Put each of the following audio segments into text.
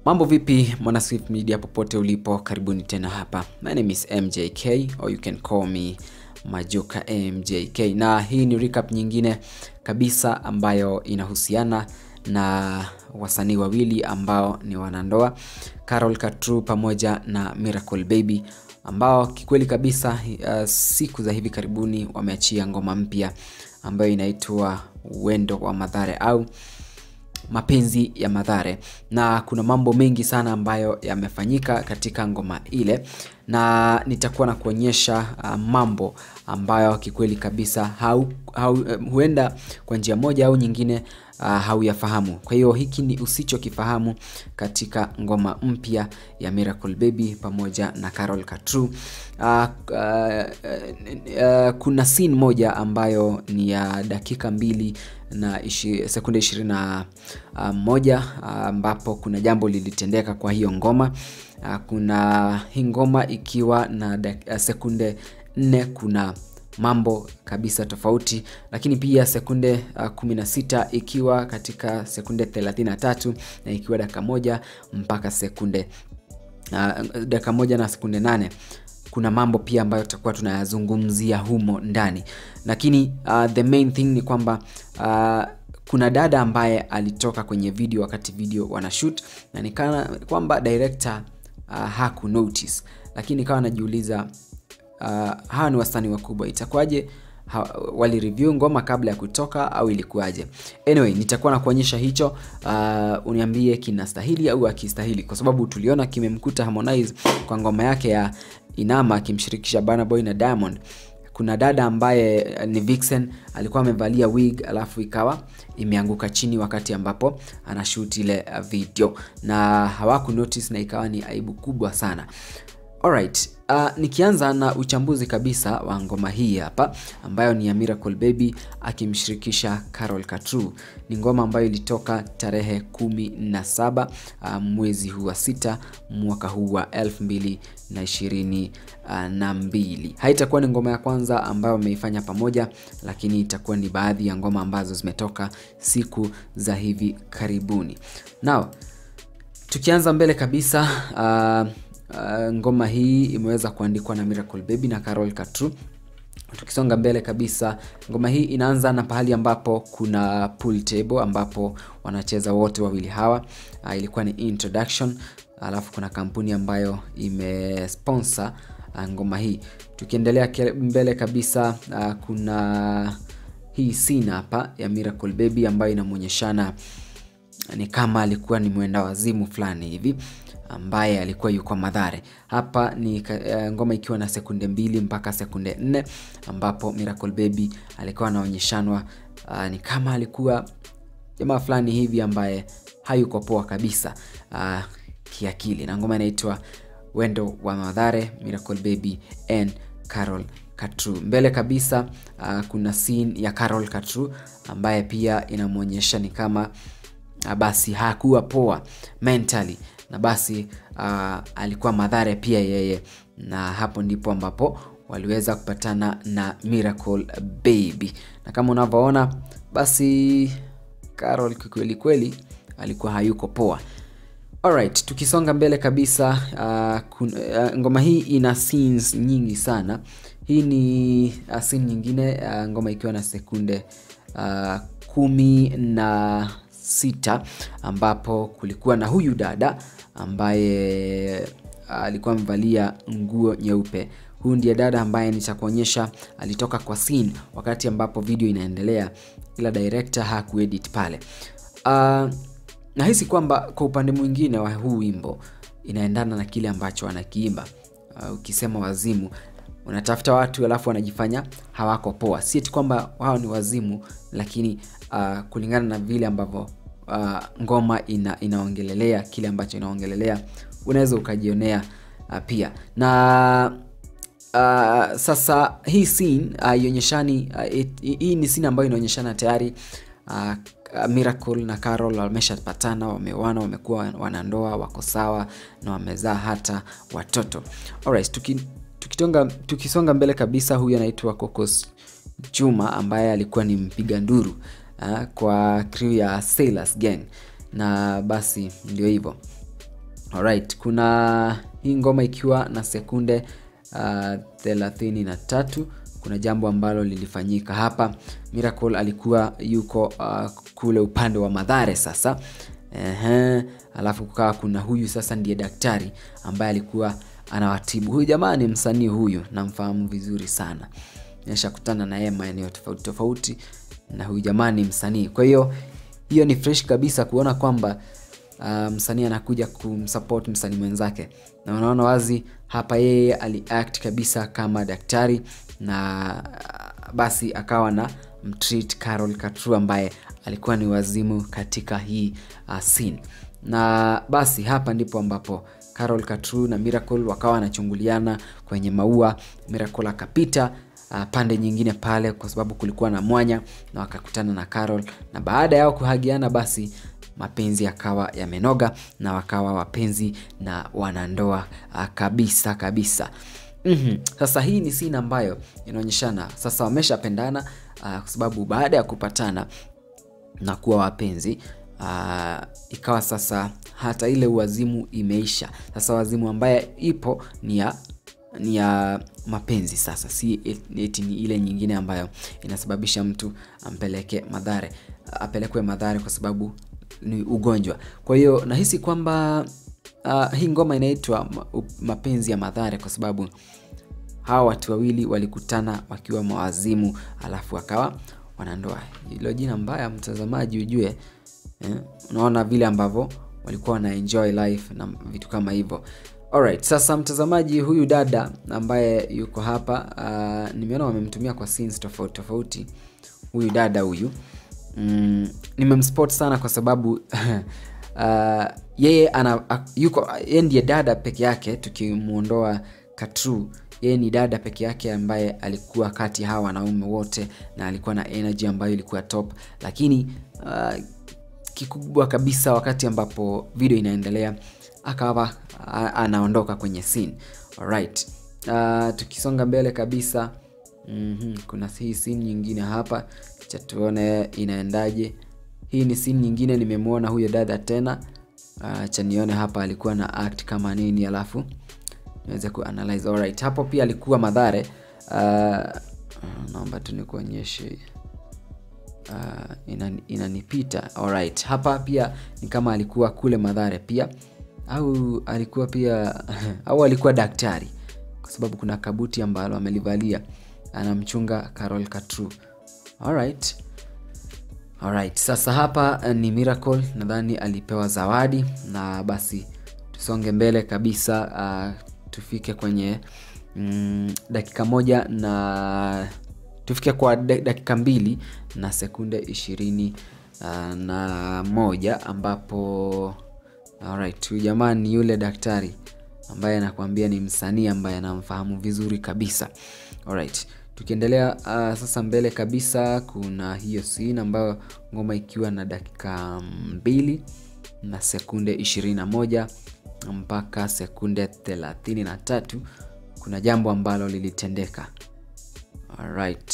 Mambo vipi mwana Swift Media popote ulipo, karibuni tena hapa. My name is MJK or you can call me Majoka MJK, na hii ni recap nyingine kabisa ambayo inahusiana na wasanii wawili ambao ni wanandoa Carol Katru pamoja na Miracle Baby ambao kikweli kabisa uh, siku za hivi karibuni wameachia ngoma mpya ambayo inaitwa Wendo wa Madhare au mapenzi ya Madhare, na kuna mambo mengi sana ambayo yamefanyika katika ngoma ile, na nitakuwa na kuonyesha uh, mambo ambayo kikweli kabisa hau, hau, uh, huenda kwa njia moja au nyingine uh, hauyafahamu. Kwa hiyo hiki ni usichokifahamu katika ngoma mpya ya Miracle Baby pamoja na Carol Katru. Uh, uh, uh, kuna scene moja ambayo ni ya dakika mbili na ishi, sekunde ishirini na uh, moja ambapo uh, kuna jambo lilitendeka kwa hiyo ngoma uh, kuna hii ngoma ikiwa na dak, uh, sekunde nne kuna mambo kabisa tofauti, lakini pia sekunde uh, 16 ikiwa katika sekunde 33 na ikiwa dakika moja mpaka sekunde uh, dakika moja na sekunde nane kuna mambo pia ambayo tutakuwa tunayazungumzia humo ndani, lakini uh, the main thing ni kwamba uh, kuna dada ambaye alitoka kwenye video wakati video wana shoot na nikana kwamba director uh, haku notice, lakini kawa najiuliza uh, hawa ni wasanii wakubwa, itakuwaje wali review ngoma kabla ya kutoka au ilikuwaje? Anyway, nitakuwa na kuonyesha hicho. Uh, uniambie kinastahili au akistahili, kwa sababu tuliona kimemkuta Harmonize kwa ngoma yake ya Inama akimshirikisha Burna Boy na Diamond. Kuna dada ambaye ni Vixen alikuwa amevalia wig alafu ikawa imeanguka chini wakati ambapo anashoot ile video na hawaku notice na ikawa ni aibu kubwa sana. Alright, uh, nikianza na uchambuzi kabisa wa ngoma hii hapa ambayo ni ya Miracle Baby akimshirikisha Carol Katru. Ni ngoma ambayo ilitoka tarehe kumi na saba uh, mwezi huu wa sita mwaka huu wa elfu mbili na ishirini uh, na mbili. Haitakuwa ni ngoma ya kwanza ambayo wameifanya pamoja, lakini itakuwa ni baadhi ya ngoma ambazo zimetoka siku za hivi karibuni. Now, tukianza mbele kabisa uh, Uh, ngoma hii imeweza kuandikwa na Miracle Baby na Carol Katru. Tukisonga mbele kabisa, ngoma hii inaanza na pahali ambapo kuna pool table ambapo wanacheza wote wawili hawa. Uh, ilikuwa ni introduction, alafu kuna kampuni ambayo imesponsor uh, ngoma hii. Tukiendelea mbele kabisa, uh, kuna hii scene hapa ya Miracle Baby ambayo inamwonyeshana ni kama alikuwa ni mwenda wazimu fulani hivi ambaye alikuwa yuko Madhare. Hapa ni uh, ngoma ikiwa na sekunde mbili mpaka sekunde nne ambapo Miracle Baby alikuwa anaonyeshanwa uh, ni kama alikuwa jamaa fulani hivi ambaye hayuko poa kabisa uh, kiakili, na ngoma inaitwa Wendo wa Madhare, Miracle Baby and Carol Katru. Mbele kabisa uh, kuna scene ya Carol Katru ambaye pia inamwonyesha ni kama uh, basi hakuwa poa mentally na basi uh, alikuwa Madhare pia yeye, na hapo ndipo ambapo waliweza kupatana na Miracle Baby, na kama unavyoona basi Carol kikweli kweli alikuwa hayuko poa. Alright, tukisonga mbele kabisa uh, kun, uh, ngoma hii ina scenes nyingi sana. Hii ni uh, scene nyingine uh, ngoma ikiwa na sekunde uh, kumi na sita ambapo kulikuwa na huyu dada ambaye alikuwa amevalia nguo nyeupe. Huyu ndiye dada ambaye nitakuonyesha alitoka kwa scene wakati ambapo video inaendelea, ila director hakuedit pale. Uh, nahisi kwamba kwa upande mwingine wa huu wimbo inaendana na kile ambacho anakiimba. Uh, ukisema wazimu unatafuta watu alafu wanajifanya hawako poa. Si eti kwamba wao ni wazimu, lakini uh, kulingana na vile ambavyo uh, ngoma ina, inaongelelea kile ambacho inaongelelea unaweza ukajionea uh, pia na uh, sasa hii scene uh, ionyeshani uh, hii ni scene ambayo inaonyeshana tayari uh, Miracle na Carol wameshapatana, wameoana, wamekuwa wanandoa, wako sawa na wamezaa hata watoto. Alright, tuki, tukitonga, tukisonga mbele kabisa, huyu anaitwa Kokos Juma ambaye alikuwa ni mpiga nduru uh, kwa crew ya Sailors Gang, na basi ndio hivyo Alright, kuna hii ngoma ikiwa na sekunde uh, thelathini na tatu. Kuna jambo ambalo lilifanyika hapa. Miracle alikuwa yuko uh, kule upande wa Madhare sasa. Ehe, alafu kukawa kuna huyu sasa ndiye daktari ambaye alikuwa anawatibu. Huyu jamaa ni msanii huyu, namfahamu vizuri sana. Nimeshakutana na yeye maeneo tofauti tofauti, na huyu jamaa ni msanii. Kwa hiyo hiyo ni fresh kabisa kuona kwamba uh, msanii anakuja kumsupport msanii mwenzake, na unaona wazi hapa yeye aliact kabisa kama daktari na uh, basi akawa na mtreat Carol Katru ambaye alikuwa ni wazimu katika hii uh, scene. Na basi hapa ndipo ambapo Carol Katru na Miracle wakawa wanachunguliana kwenye maua. Miracle akapita uh, pande nyingine pale kwa sababu kulikuwa na mwanya na wakakutana na Carol, na baada yao kuhagiana basi mapenzi yakawa yamenoga na wakawa wapenzi na wanandoa uh, kabisa kabisa. Mm-hmm. Sasa hii ni scene ambayo inaonyeshana sasa wameshapendana uh, kwa sababu baada ya kupatana na kuwa wapenzi uh, ikawa sasa hata ile uwazimu imeisha. Sasa wazimu ambaye ipo ni ya ni ya mapenzi sasa, si eti ni ile nyingine ambayo inasababisha mtu ampeleke madhare apelekwe madhare kwa sababu ni ugonjwa. Kwa hiyo nahisi kwamba uh, hii ngoma inaitwa mapenzi ya madhare kwa sababu hawa watu wawili walikutana wakiwa mawazimu, alafu wakawa wanandoa. Hilo jina mbaya, mtazamaji, ujue eh, unaona vile ambavyo walikuwa wana enjoy life na vitu kama hivyo. Alright, sasa mtazamaji, huyu dada ambaye yuko hapa uh, nimeona wamemtumia kwa scenes tofauti tofauti. Huyu dada huyu mm, nimemspot sana kwa sababu uh, yeye ana yuko yeye ndiye dada peke yake tukimuondoa Katru yeye ni dada peke yake ambaye alikuwa kati ya hawa wanaume wote na alikuwa na energy ambayo ilikuwa top, lakini uh, kikubwa kabisa wakati ambapo video inaendelea akawa anaondoka kwenye scene. Alright. Uh, tukisonga mbele kabisa mm-hmm. Kuna hii scene nyingine hapa, cha tuone inaendaje. Hii ni scene nyingine, nimemwona huyo dada tena. Uh, cha nione hapa alikuwa na act kama nini, alafu niweze kuanalyze. Alright, hapo pia alikuwa Madhare. Uh, naomba tu nikuonyeshe uh, inanipita ina alright. Hapa pia ni kama alikuwa kule Madhare pia au alikuwa pia au alikuwa daktari, kwa sababu kuna kabuti ambalo amelivalia anamchunga Carol Katru. Alright. Alright. Sasa hapa ni Miracle, nadhani alipewa zawadi na basi tusonge mbele kabisa uh, tufike kwenye mm, dakika moja na tufike kwa dakika mbili na sekunde ishirini uh, na moja ambapo Alright, huyu jamaa ni yule daktari ambaye anakuambia ni msanii ambaye anamfahamu vizuri kabisa. Alright, tukiendelea uh, sasa mbele kabisa kuna hiyo scene ambayo ngoma ikiwa na dakika mbili na sekunde 21 mpaka sekunde 33 kuna jambo ambalo lilitendeka. Alright,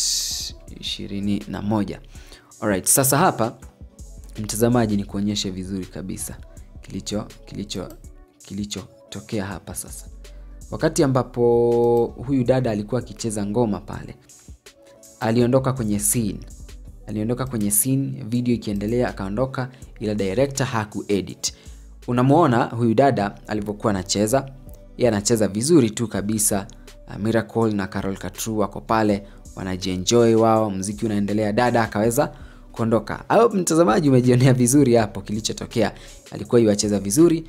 21. Alright, sasa hapa mtazamaji, ni kuonyeshe vizuri kabisa kilicho kilicho kilichotokea hapa sasa. Wakati ambapo huyu dada alikuwa akicheza ngoma pale, aliondoka kwenye scene, aliondoka kwenye scene, video ikiendelea akaondoka, ila director hakuedit. Unamwona huyu dada alivyokuwa anacheza, yeye anacheza vizuri tu kabisa. Miracle na Carol Katru wako pale wanajienjoy wao, mziki unaendelea, dada akaweza kuondoka. Au mtazamaji, umejionea vizuri hapo kilichotokea. Alikuwa yuacheza vizuri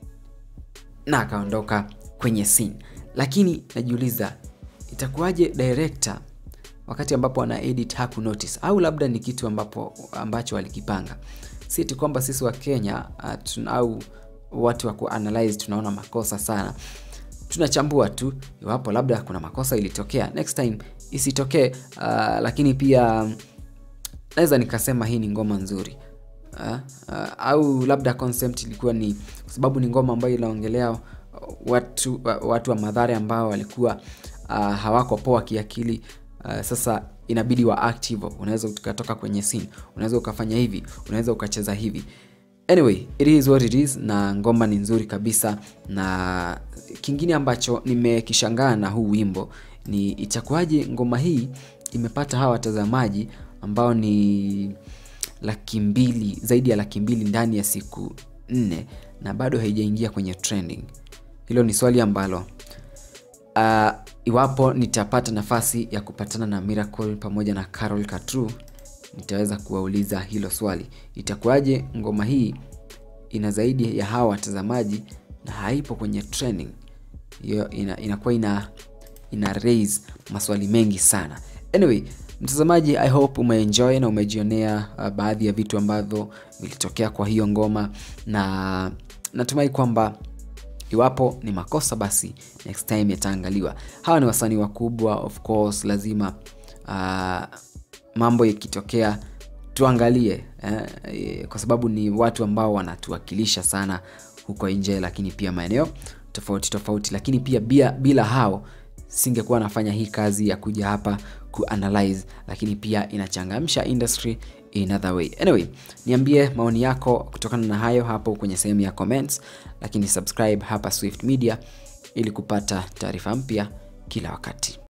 na akaondoka kwenye scene, lakini najiuliza itakuwaje director wakati ambapo ana edit haku notice, au labda ni kitu ambapo ambacho walikipanga. Si tu kwamba sisi wa Kenya uh, tun, au watu wa kuanalyze tunaona makosa sana, tunachambua tu iwapo labda kuna makosa ilitokea, next time isitokee. Uh, lakini pia naweza nikasema hii ni ngoma nzuri uh, uh, au labda concept ilikuwa ni kwa sababu ni ngoma ambayo inaongelea watu, watu wa Madhare ambao walikuwa uh, hawako poa kiakili. Uh, sasa inabidi wa active. Unaweza ukatoka kwenye scene, unaweza ukafanya hivi, unaweza ukacheza hivi. anyway it is what it is na ngoma ni nzuri kabisa na kingine ambacho nimekishangaa na huu wimbo ni itakuwaje ngoma hii imepata hawa watazamaji ambao ni laki mbili zaidi ya laki mbili ndani ya siku nne na bado haijaingia kwenye trending hilo ni swali ambalo uh, iwapo nitapata nafasi ya kupatana na Miracle pamoja na Carol Katru nitaweza kuwauliza hilo swali itakuwaje ngoma hii ina zaidi ya hawa watazamaji na haipo kwenye trending hiyo ina, inakuwa ina ina raise maswali mengi sana anyway mtazamaji i hope umeenjoy na umejionea uh, baadhi ya vitu ambavyo vilitokea kwa hiyo ngoma na natumai kwamba iwapo ni makosa basi next time yataangaliwa hawa ni wasanii wakubwa of course lazima uh, mambo yakitokea tuangalie eh, kwa sababu ni watu ambao wanatuwakilisha sana huko nje lakini pia maeneo tofauti tofauti lakini pia bila, bila hao singekuwa nafanya hii kazi ya kuja hapa kuanalyze lakini pia inachangamsha industry in other way anyway niambie maoni yako kutokana na hayo hapo kwenye sehemu ya comments lakini subscribe hapa swift media ili kupata taarifa mpya kila wakati